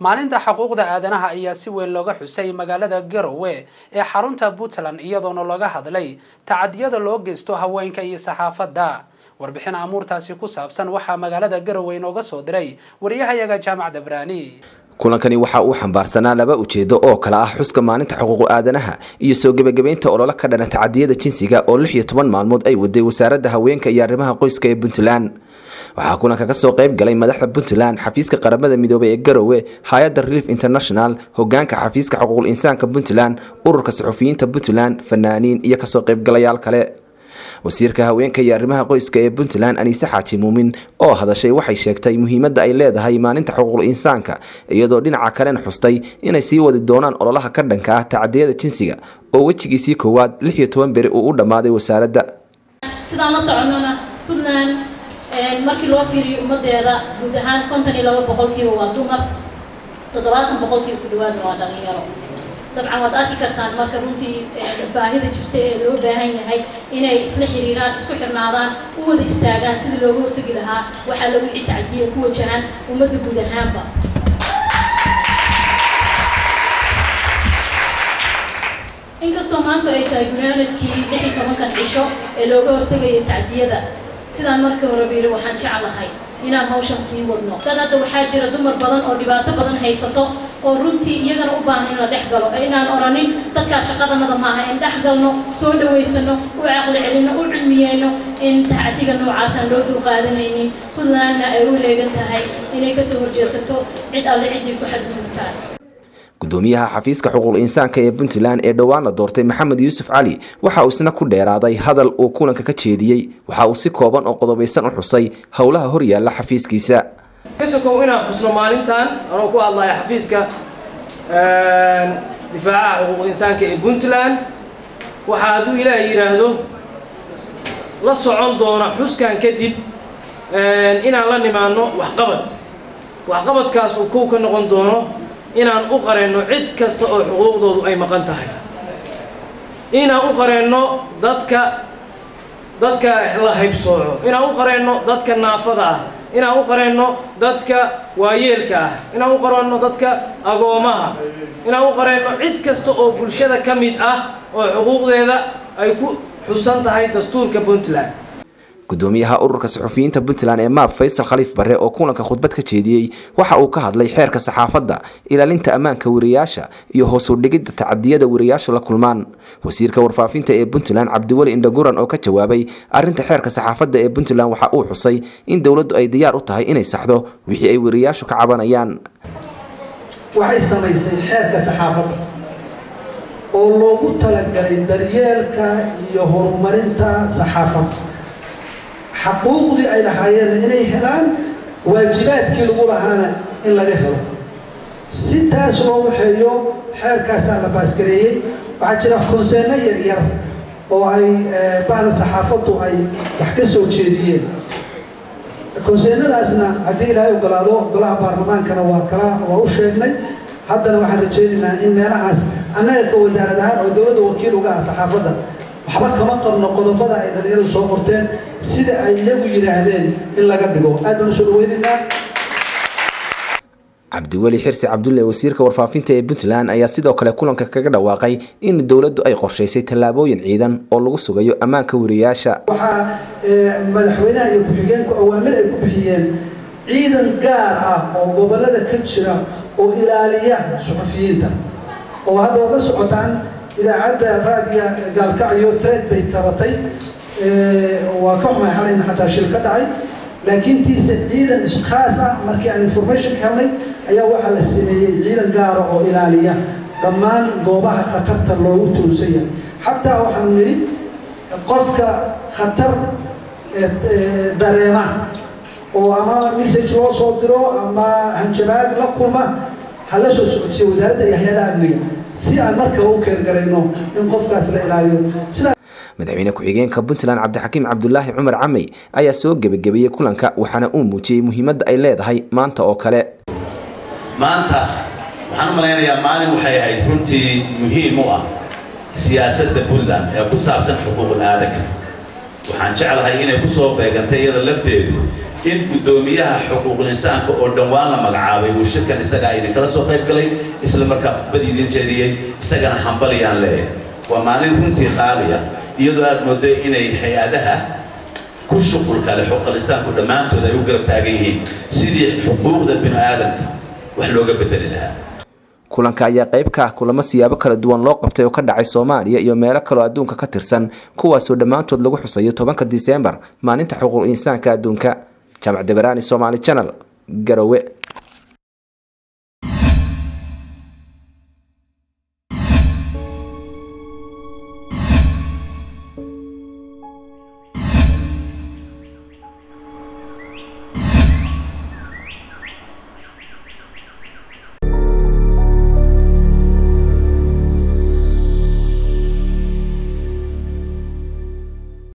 maalinta xuquuqda aadanaha ayaa si weyn looga xusay magaalada garowe ee xarunta puntland iyadoona looga hadlay tacadiyada loo geysto haweenka iyo saxaafadda warbixin amuurtaasi ku saabsan waxaa magaalada garowe inooga soo diray wariyahayaga jaamacadda baraani kulankani waxa uu xambaarsanaa laba ujeedo oo kale ah xuska maalinta xuquuqu aadanaha iyo soo gebagabeynta ololo ka dhana tacadiyada jinsiga oo lix iyo toban maalmood ay waday wasaaradda haweenka iyo arrimaha qoyska ee puntland waxaa kulanka kasoo qayb galay madaxda puntland xafiiska qaramada midoobay ee garowe hay-adda relief international hogaanka xafiiska xuquuqul insaanka puntland ururka saxufiyiinta puntland fanaaniin iyo kasoo qaybgalayaal kale wasiirka haweenka iyo arrimaha qoyska ee puntland aniise xaaji muumin oo hadashay waxay sheegtay muhiimadda ay leedahay maalinta xuquuqul insaanka iyadoo dhinaca kalena xustay inay sii wadi doonaan ololaha ka dhanka ah tacadiyada jinsiga oo wejigiisii koowaad lix iyo toban beri uu u dhammaaday wasaaradda sidaan la soconona puntland markii loo fiiriyo ummadeeda guud ahaan konton iyo laba boqolkiiba waa dumar toddobaatan boqolkiiba ku dhawaada waa dhalinyaro dabcan waad arki kartaan marka runtii baahida jirta ee loo baahan yahay inay isla xiriiraan isku xirnaadaan u wada istaagaan sidii looga hortegi lahaa waxaa lagu citacdiya ku wajahan ummadda guud ahaanba inkastoo maanta ay tahay gunaanadkii lix iyo tobankan cisho ee looga hortegaya tacdiyada sidaan markii hore biiri waxaan jeclahay inaan hawshan sii wadno dad hadda waxaa jira dumar badan oo dhibaato badan haysato oo runtii iyagana u baahan in la dhex galo inaan oranin dadkaa shaqadanada maaha in dhex galno soo dhawaysano u caqli celino u cilmiyeyno in tacdiga noocaasaan loo dulqaadanaynin puntlandna ay u leegan tahay inay kasoo horjeesato cid alle ciddii ku xadgudubtaan gudoomiyaha xafiiska xuquuqul insaanka ee puntland ee dhowaan la doortay maxamed yuusuf cali waxa uu isna ku dheeraaday hadal uu kulanka ka jeediyey waxa uu si kooban oo qodobaysan u xusay howlaha horyaalla xafiiskiisa kasokow inaan xusno maalintan anoo ku hadlaya xafiiska difaacaha xuquuqul insaanka ee puntland waxaa hadduu ilaahay yidhaahdo la socon doona xuskan kadib inaan la nimaadno waxqabad waxqabadkaas uu kow ka noqon doono inaan u qareenno cid kasta oo xuquuqdoodu ay maqan tahay inaan u qareenno dadka dadka la haybsooco inaan u qareenno dadka naafada ah inaan u qareenno dadka waayeelka ah inaan u qareenno dadka agoomaha inaan u qareenno cid kasta oo bulshada ka mid ah oo xuquuqdeeda ay ku xusan tahay dastuurka puntland gudoomiyaha ururka saxufiyiinta puntland ee maab faysal khaliif barre oo kulanka khudbad ka jeediyey waxa uu ka hadlay xeerka saxaafadda ilaalinta ammaanka wariyaasha iyo hoos u dhigidda tacadiyada wariyaashu la kulmaan wasiirka warfaafinta ee puntland cabdiweli indhaguran oo ka jawaabay arrinta xeerka saxaafadda ee puntland waxa uu xusay in dowladdu ay diyaar u tahay inay saxdo wixii ay wariyaashu ka cabanayaan waxay samaysay xeerka saxaafadda oo loogu talagalay daryeelka iyo horumarinta saxaafadda xaquuqdii ay lahaayeenna inay helaan waajibaadkii lagu lahaana in laga helo si taas loo waxeeyo xeerkaasaa la baasgareeyey waxaa jira konseenno yaryar oo ay bahda saxaafaddu ay wax ka soo jeediyeen konseennadaasna haddii ilaahay ogolaado golaha baarlamaankana waa kala waa u sheegnay haddana waxaan rajaynaynaa in meelahaas annaga ka wasaarad ahaan oo dowladda wakiil uga ah saxaafadda waxba kama qabno qodobada ay dhalinyaradu soo qorteen sida ay iyagu yidhaahdeen in laga dhigo aad baan usoo dhaweynaynaa cabdiweli xirsi cabdulle wasiirka warfaafinta ee puntland ayaa sidoo kale kulanka kaga dhawaaqay in dowladdu ay qorshaysay tallaabooyin ciidan oo lagu sugayo ammaanka wariyaasha waxaa madaxweynaha iyo ku-xigeenku awaamir ay ku bixiyeen ciidan gaar ah oo gobolada ka jira oo ilaaliya suxufiyiinta oo hadda waad la socotaan idaacadda raadiga gaalkacyo thread bay tabatay waa ka xumay xalayna xataa shil ka dhacay laakiin tiise ciidan khaas ah markii aan information ka helnay ayaa waxaa la sameeyey ciidan gaara oo ilaaliya dhammaan goobaha khatarta loogu tuulsan yahay xataa waxaanu nidhi qofka khatar dareema oo ama message loo soo diro ama hanjabaad la kulma ha la soo socodsiyo wasaaradda iyo hay-adaha amniga si aan markaba u keergarayno in qofkaas la ilaaliyo sidaa madaxweyne ku-xigeenka puntland cabdixakiim cabdulaahi cumar camey ayaa soo gebagabeeyey kulanka waxaana uu muujiyey muhiimadda ay leedahay maanta oo kale maanta waxaan u malaynayaa maalin waxay ahayd runtii muhiim u ah siyaasadda puntland ee ku saabsan xuquuqul aadanka waxaan jeclahay inay ku soo beegantay iyada lafteedu in guddoomiyaha xuquuqul insaanka oo dhowaan la magacaabay uu shirkan isagaa idinkala soo qayb galay isla markaa khudbad idin jeediyey isagana hambalyaan leeyahay waa maalin runtii qaaliya iyadoo aad mooday inay hay-adaha ku shuqulka leh xuquuqul insaanku dhammaantood ay u garab taagan yihiin sidii xuquuqda bini aadamka wax looga bedeli lahaa kulanka ayaa qayb ka ah kulamo siyaabo kala duwan loo qabtay oo ka dhacay soomaaliya iyo meelo kaloo adduunka ka tirsan kuwaasoo dhammaantood lagu xusayo tobanka diseembar maalinta xuquuq insaanka adduunka jaamac dabaraani somaali janal garowe